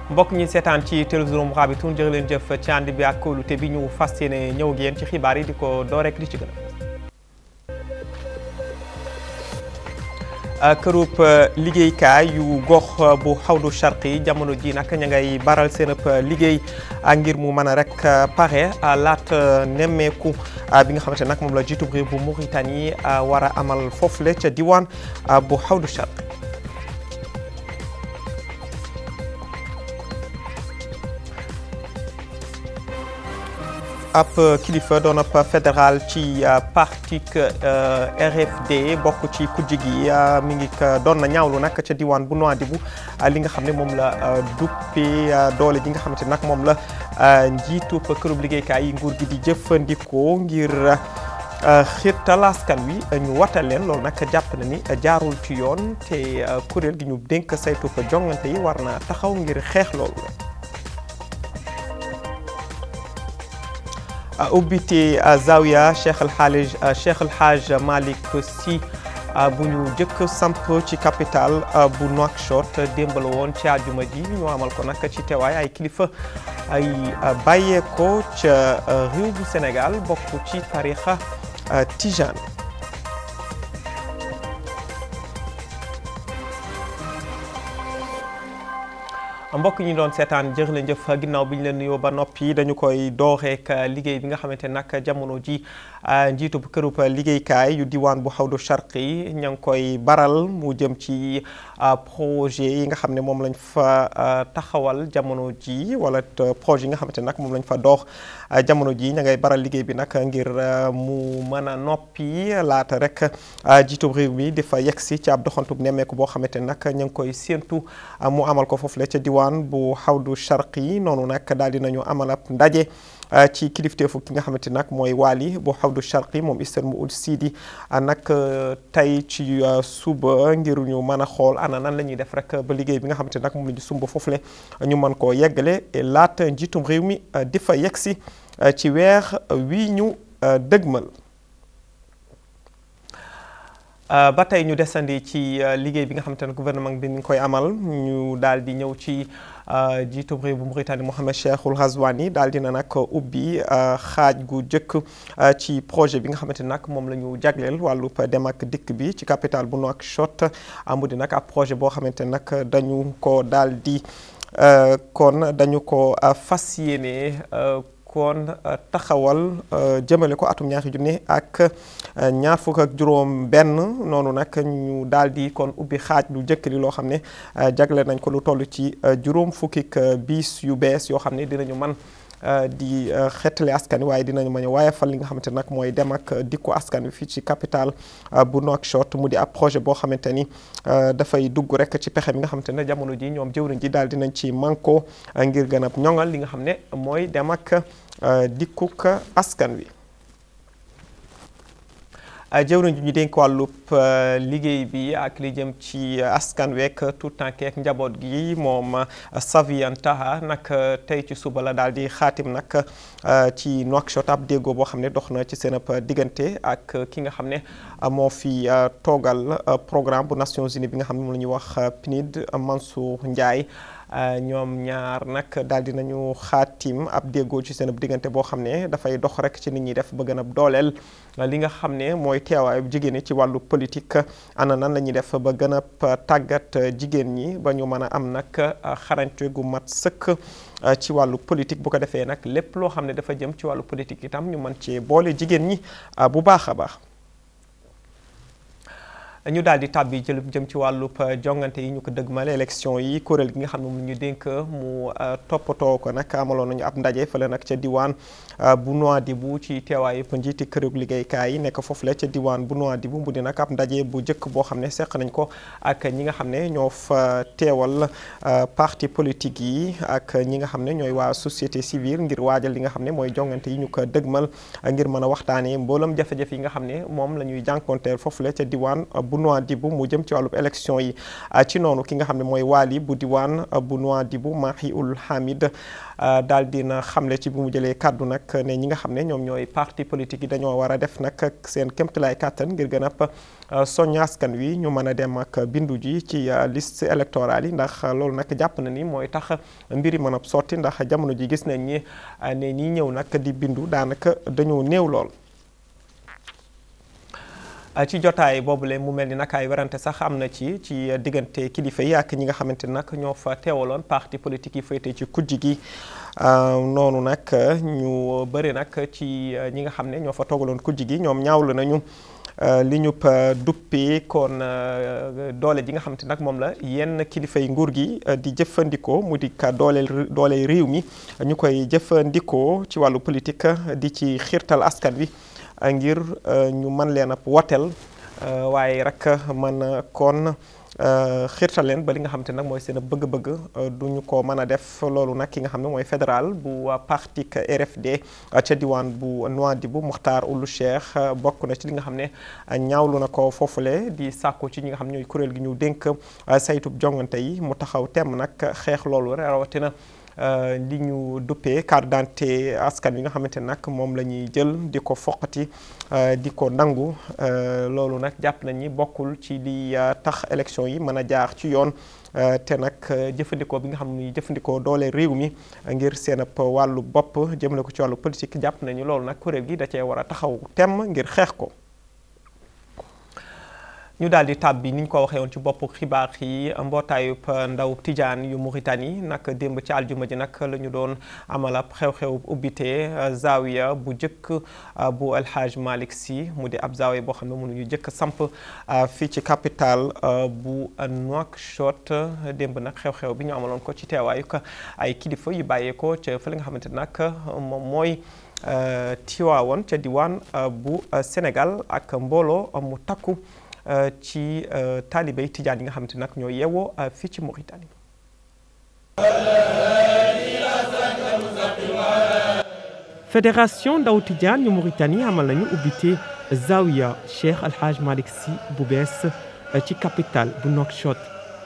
mbokk ñi seetaan ci télévision Mourabitoun jërë leen jëf ci ànd bi ak kóolute bi ñu fas yéene ñëw ak yéen ci xibaar yi di ko door rek li ci gën a kërub liggéeykaay yu gox bu xawdu charqi jamono ji nag ña ngay baral seen liggéey ngir mu mën a rek pare laat nemmeeku bi nga xamante nag moom la jiitub réew bu Mauritanie war a amal foofule ca diwaan bu xawdu charqi ab kilifa doon ab fédéral ci parti RFD bokk ci kujj gi mi ngi doon na ñaawlu nag ca diwaan bu Nouadhibou li nga xam ne moom la duppee doole ji nga xamante nag moom la njiitu kërub liggéeykaay yi nguur gi di jëfandikoo ngir xiirtal askan wi ñu watal leen loolu nag jàpp na ni jaarul ci yoon te kuréel gi ñu dénk saytu ko jongante yi war na taxaw ngir xeex loolu ubbite zawiya Cheikh El Hadj Cheikh El Hadj Malick Sy bu ñu jëkk samp ci capital bu Nouakchott démb la woon ci àjjuma ji ñu amal ko nag ci teewaay ay kilifa ay bàyyeeko ca réew bu Sénégal bokk ci tarixa tijaan mbokk ñi doon seetaan jërë leen jëf ginnaaw bi ñu leen nuyoo ba noppi dañu koy dooreek liggéey bi nga xamante nag jamono ji njiitu kërub liggéeykaay yu diwaan bu xawdu charqi ña ngi koy baral mu jëm ci projet yi nga xam ne moom lañ fa taxawal jamono ji wala projet yi nga xamante nag moom lañ fa doox jamono ji ña ngay baral liggéey bi nag ngir mu mën a noppi laata rek jiitub réew mi di fa yegsi ci ab doxantub nemmeeku boo xamante nag ña ngi koy séentu mu amal ko foofu la ca diwaan bu xawdu charqi noonu nag daal dinañu amal ab ndaje ci kilifteefu ki nga xamante nag mooy waali bu xawdu charqi moom Hissène Mould Sidi nag tey ci suba ngir ñu mën a xool ana nan la ñuy def rek ba liggéey bi nga xamante nag moom la ñu sumb foofule ñu mën koo yeggale laata njiitum réew mi di fa yegsi ci weer wii ñu dëgmal ba tey ñu desandi ci liggéey bi nga xamante ne gouvernement bi mi ngi koy amal ñu daal di ñëw ci jiitu réew bu Mauritanie Mohamed Cheikhul Ghazouani daal dina nag ubbi xaaj gu jëkk ci projet bi nga xamante ne nag moom la ñu jagleel wàllu dem ak dikk bi ci capital bu Nouakchott amu di nag ab projet boo xamante ne nag dañu ko daal di kon dañu ko fas yéene. kon taxawal jëmale ko atum ñaari junne ak ñaar fukk ak juróom benn noonu nag ñu daal di kon ubbi xaaj lu njëkk li loo xam ne jagle nañ ko lu toll ci juróom fukkik biis yu bees yoo xam ne dinañu man di xeetale askan wi waaye dinañu mën a waaye fal li nga xamante nag mooy dem ak dikku askan wi fii ci capital bu Nouakchott mu di ab projet boo xamante ni dafay dugg rek ci pexe mi nga xamante ne jamono ji ñoom jëwriñ ji daal dinañ ci manko ngir gën a ñoŋal li nga xam ne mooy dem ak dikkuk askan wi. jëwriñ ji ñu dénk wàllub liggéey bi ak li jëm ci askan week tout tànk ak njaboot gi moom Savian Taha nag tey ci suba la daal di xaatim nag ci Nouakchott ab déggoo boo xam ne dox na ci seen ab diggante ak ki nga xam ne moo fi toogal programme bu Nations Unies bi nga xam ne moom la ñuy wax PNID Mansour Ndiaye ñoom ñaar nag daal di nañu xaatim ab déggoo ci seen ab diggante boo xam ne dafay dox rek ci nit ñi def ba gën a dooleel li nga xam ne mooy teewaayu jigéen ñi ci wàllu politique ana nan la ñuy def ba gën a tàggat jigéen ñi ba ñu mën a am nag xarañte gu mat sëkk ci wàllu politique bu ko defee nag lépp loo xam ne dafa jëm ci wàllu politique itam ñu mën cee boole jigéen ñi bu baax a baax. ñu daal di tàbbi jël jëm ci wàllub jongante yi ñu ko dëgmale élection yi kuréel gi nga xam ne moom ñu dénk mu toppatoo ko nag amaloon nañu ab ndaje fële nag ca diwaan bu Nouadhibou ci teewaay yëpp njiiti këru liggéeykaay yi nekk foofu la ca diwaan bu Nouadhibou mu di nag ab ndaje bu njëkk boo xam ne seq nañ ko ak ñi nga xam ne ñoo fa teewal parti politique yi ak ñi nga xam ne ñooy waa société civile ngir waajal li nga xam ne mooy jongante yi ñu ko dëgmal ngir mën a waxtaanee mboolam jafe-jafe yi nga xam ne moom la ñuy jànkonteel foofu la ca diwaan bu bu Nouadhibou mu jëm ci wàllub élection yi ci noonu ki nga xam ne mooy waali bu diwaan bu Nouadhibou Mahiul Hamid daal dina xamle ci bi mu jëlee kàddu nag ne ñi nga xam ne ñoom ñooy parti politique yi dañoo war a def nag seen kéemtalaay kàttan ngir gën a soññ askan wi ñu mën a dem ak bindu ji ci liste électorale yi ndax loolu nag jàpp na ni mooy tax mbiri mën a sotti ndax jamono ji gis nañ ni ne ñi ñëw nag di bindu daanaka dañoo néew lool. ci jotaay boobule mu mel ni nag ay werante sax am na ci ci diggante kilifa yi ak ñi nga xamante ni nag ñoo fa teewaloon parti politique yi féete ci kujj gi noonu nag ñu bëri nag ci ñi nga xam ne ñoo fa toogaloon kujj gi ñoom ñaawlu nañu li ñu duppee kon doole ji nga xamante nag moom la yenn kilifa yi nguur gi di jëfandikoo mu di ka dooleel doole réew mi ñu koy jëfandikoo ci wàllu politique di ci xiirtal askan wi. ngir ñu mën leen a woteel waaye rek mën kon xiirtal leen ba li nga xam te nag mooy seen bëgg-bëgg du ñu ko mën a def loolu nag ki nga xam ne mooy fédéral bu parti RFD ca diwaan bu Nouadhibou Mokhtar Ould Cheikh bokk na ci li nga xam ne ñaawlu na ko foofule di sàkku ci ñi nga xam ne ñooy kuréel gi ñu dénk saytub jongante yi mu taxaw temm nag xeex loolu rawatina. li ñu duppee carte d'identité askan wi nga xamante nag moom la ñuy jël di ko foqati di ko nangu loolu nag jàpp nañ ni bokkul ci li tax élection yi mën a jaar ci yoon te nag jëfandikoo bi nga xam ni jëfandikoo doole réew mi ngir seen ab wàllu bopp jëmale ko ci wàllu politique jàpp nañu loolu nag kuréel gi da cee war a taxaw temm ngir xeex ko. ñu daal di tàbbi ni ñu ko waxee woon ci bopp xibaar yi mbootaayub ndaw tijaan yu Mauritanie nag démb ci aljuma ji nag la ñu doon amal ab xew-xew ubbite zawiya bu njëkk bu El Hadj Malick Sy mu di ab zawiya boo xam ne mënuñu jëkk samp fii ci capital bu Nouakchott démb nag xew-xew bi ñu amaloon ko ci teewaayu ay kilifa yu bàyyeekoo ca fa li nga xamante nag moom mooy Tiwaawoon ca diwaan bu Sénégal ak mbooloo mu takku. ci taalibey tijaan yi nga xamante nag ñoo yeewoo fii ci Mauritanie. fédération ndaw tijaan yu Mauritanie amal nañu ubbite zawiya Cheikh Al Hadj Malick Sy bu bees ci capitale bu Nouakchott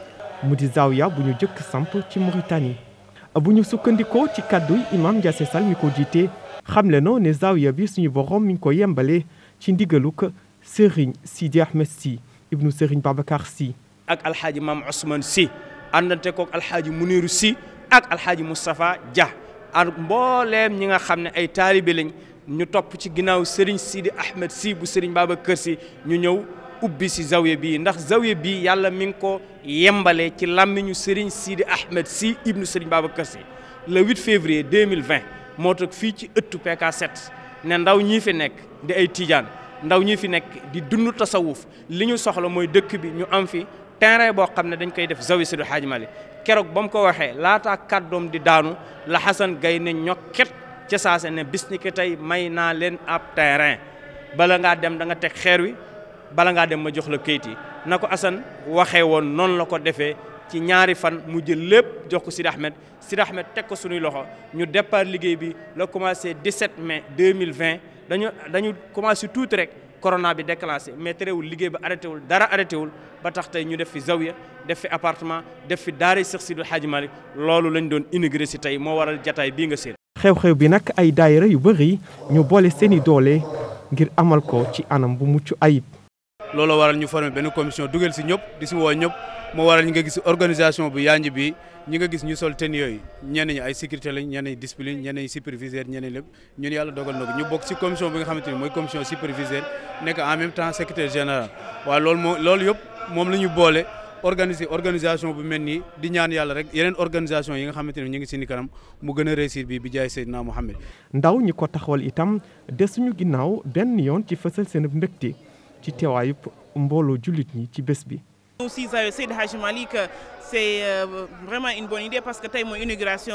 mu di zawiya bu ñu jëkk samp ci Mauritanie. bu ñu sukkandikoo ci kàdduy imam Ndiassé Sall mi ko jiite xamle no ne zawiya bi suñu borom mi ngi ko yembale ci ndigaluk Serigne Sidi Ahmed Sy ibnu Serigne Babacar Sy ak alxaaji maam Ousmane Sy àndante kook alxaaji Muniru Sy ak alxaaji Moustapha Dia ak mbooleem ñi nga xam ne ay taalibe lañ ñu topp ci ginnaaw Serigne Sidi Ahmed Sy bu Serigne Babacar Sy ñu ñëw ubbi si zawiya bii ndax zawiya bii yàlla mi ngi ko yembale ci làmmiñu Serigne Sidi Ahmed Sy ibnu Serigne Babacar Sy le 8 février 2020 moo toog fii ci ëttu PK7 ne ndaw ñii fi nekk di ay tijaan ndaw ñi fi nekk di dund tasawuf li ñu soxla mooy dëkk bi ñu am fi terrain boo xam ne dañ koy def zawi Seydi Hadji Malick keroog ba mu ko waxee laataa kàddoom di daanu la Xasan Gay ne ñokket ca saase ne bis ni ki tey may naa leen ab terrain bala ngaa dem da nga teg xeer wi bala ngaa dem ma jox la kayit yi na ko Assane waxee woon noonu la ko defee ci ñaari fan mu jël lépp jox ko Sidi Ahmed Sidi Ahmed teg ko suñuy loxo ñu départ liggéey bi la commencé 17 mai 2020 dañu dañu commencé tuuti rek corona bi déclenché mais terewul liggéey ba arrêté wul dara arrêté wul ba tax tey ñu def fi zawiya def fi appartement def fi daara Seex Sidul Hadji Malick loolu lañ doon inauguré si tey moo waral jataay bii nga seen xew-xew bi nag ay daayira yu bëri ñu boole seeni doole ngir amal ko ci anam bu mucc ayib. loolu waral ñu formé benn commission dugal si ñëpp di si woo ñëpp moo waral ñi nga gis organisation bu yanj bi ñi nga gis ñu sol ten yooyu ñenn ñi ay sécurité lañ ñenn ñi discipline ñenn ñi superviseur ñenn ñi lépp ñun yàlla dogal na ko ñu bokk si commission bi nga xamante ni mooy commission superviseur nekk en même temps secrétaire général waaw loolu moo loolu yëpp moom la ñu boole organiser organisation bu mel nii di ñaan yàlla rek yeneen organisation yi nga xamante ne ñu ngi si ni kanam mu gën a réussir bi bi jaay Seydina Mohamed. ndaw ñi ko taxawal itam desuñu ginnaaw benn yoon ci fësal seen mbégte ci teewaayub mbooloo jullit ñi ci bés bi. aussi Seydi Hadji Malick c'est vraiment une bonne idée parce que tey mooy inauguration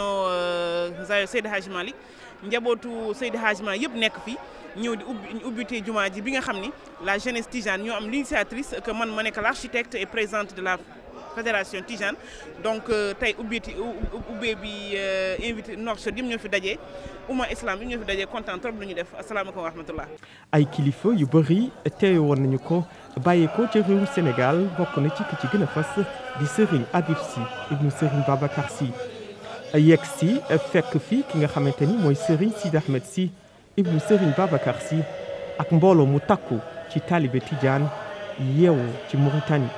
Zawiya Seydi Hadji Malick njabootu Seydi Hadji Malick yëpp nekk fi ñëw di ubbi ubbite jumaa ji bi nga xam ni la jeunesse tijane ñoo am l'initiatrice que man ma nekk l'architecte et présidente de la fédération Tijane donc tey ubbeeti ubbee bi invité Nouakchott yëpp ñoo fi daje umma islam yëpp ñoo fi daje kontaan trop lu ñu def asalaamaaleykum wa rahmatullah ay kilifa yu bëri teewe woon nañu ko bàyyeekoo ca réewu Sénégal bokk na ci ki ci gën a fas di Serigne Habib Sy ibnu Serigne Babacar Sy yegg si fekk fi ki nga xamante ni mooy Serigne Sidi Ahmed Sy ibnu Serigne Babacar Sy ak mbooloo mu takku ci taalibe Tidiane yeewu ci Mauritanie.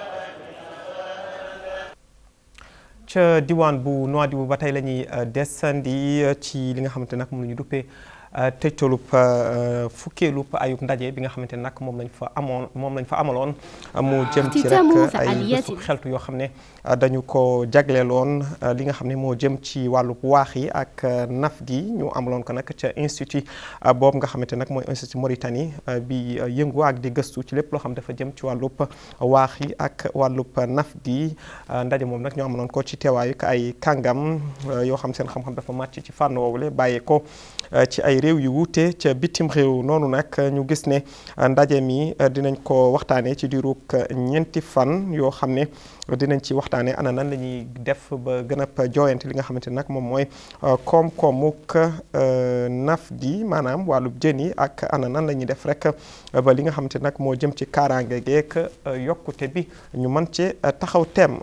ca diwaan bu Nouadhibou ba tey la ñuy desandi ci li nga xamante nag moom la ñu duppee tëjtalub fukkeelub ayub ndaje bi nga xamante ne nag moom lañ fa amoon moom lañ fa amaloon mu jëm ci rek ay bésu xeltu yoo xam ne dañu ko jagleeloon li nga xam ne moo jëm ci wàllub waax yi ak naf gi ñu amaloon ko nag ca institut boobu nga xamante nag mooy institut Mauritanie bi yëngu ak di gëstu ci lépp loo xam dafa jëm ci wàllub waax yi ak wàllub naf gi ndaje moom nag ñu amaloon ko ci teewaayu ay kàngam yoo xam seen xam-xam dafa màcc ci fànn woowule bàyyee ko ci ay réew yu wuute ca bitim réew noonu nag ñu gis ne ndaje mi dinañ ko waxtaanee ci diirug ñeenti fan yoo xam ne dinañ ci waxtaanee ana nan la ñuy def ba gën a jooyante li nga xamante nag moom mooy koom-koomuk naf gi maanaam wàllub jën yi ak ana nan la ñuy def rek ba li nga xamante nag moo jëm ci kaaraange geek yokkute bi ñu mën ci taxaw temm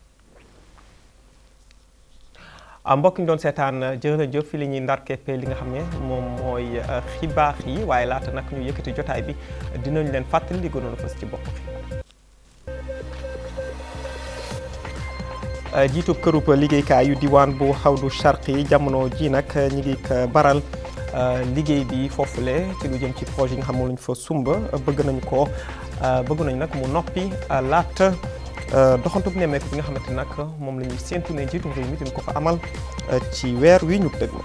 mbokk ñu doon seetaan jërëjëf fi li ñuy ndar keppe li nga xam ne moom mooy xibaar yi waaye laata nag ñu yëkkati jotaay bi dinañ leen fàttali li gënoon a fës ci bopp xibaar jiitub kërub liggéeykaay yu diwaan bu xawdu charqi jamono ji nag ñi ngi baral liggéey bi foofule ci lu jëm ci projet yi nga xam ne lañ fa sumba bëgg nañ ko bëgg nañ nag mu noppi laata doxantu bu nemmeeku bi nga xamante nag moom la ñuy séentu ne njiitu réew mi dina ko fa amal ci weer wi ñu dëgg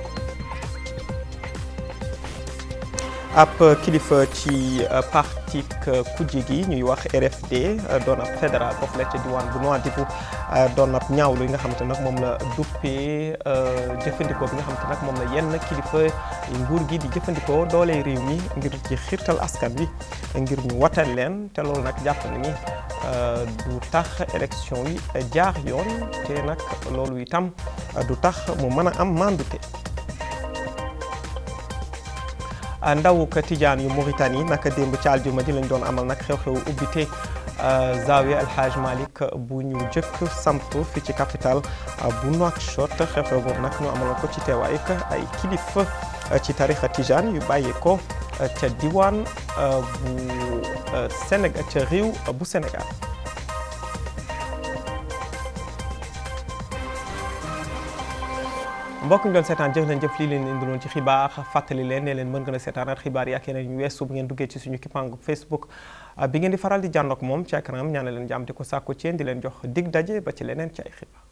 ab kilifa ci parti kujje gi ñuy wax RFD doon ab fédéral foofu la ca diwaan bu Nouadhibou doon ab ñaawlu yi nga xamante nag moom la duppee jëfandikoo bi nga xamante nag moom la yenn kilifa nguur gi di jëfandikoo doole réew mi ngir ci xiirtal askan wi ngir ñu watal leen te loolu nag jàpp na ni du tax élection yi jaar yoon te nag loolu itam du tax mu mën a am mandute ndaw ka tijaan yu Mauritanie naka démb ci aljuma ji lañ doon amal nag xew-xew ubbite Zawiya El Hadj Malick bu ñu jëkk samp fi ci capital bu Nouakchott xew-xew boobu nag ñu amaloon ko ci teewaay ay kilifa ci tarixa tijaan yu bàyyee ko ca diwaan bu Sénégal ca réew bu Sénégal mbokk ñu doon seetaan jëf leen jëf lii leen indiloon ci xibaar fàttali leen ne leen mën ngeen a seetaanaat xibaar yi ak yeneen yu weesu bu ngeen duggee ci suñu kippaangu Facebook bi ngeen di faral di jàndoog moom ci écran ñaan leen jàmm di ko sàkku ci yéen di leen jox dig daje ba ci leneen ci ay xibaar